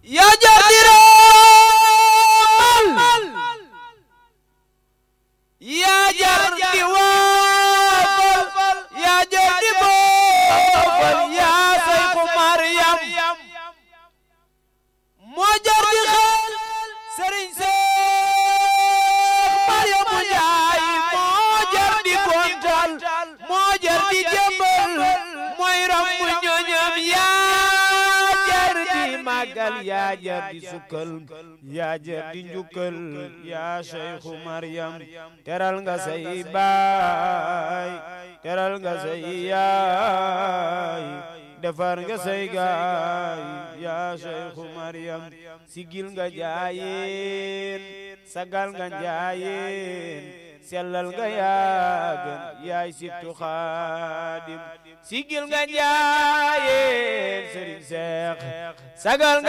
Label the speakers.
Speaker 1: yaa jar di raamal yaa jar di waafal yaa jar di boofal yaa sayku Maryam moo jar di xel sëriñ Seex Maryamu Njaay moo jar di gontal moo jar di jëmbal mooy rambu ñoñam yaa jar di màggal yaa jar di sukkal yaa jar di njukkal yaa Seexu Maryam teral nga say baay teral nga say yaay defar nga say gaay yaa Seexu Maryam sigil nga jaayeen sagal nga njaayeen sellal nga yaagan yaay sittu xaadim sigil nga njaayeen sëriñ Seex sagal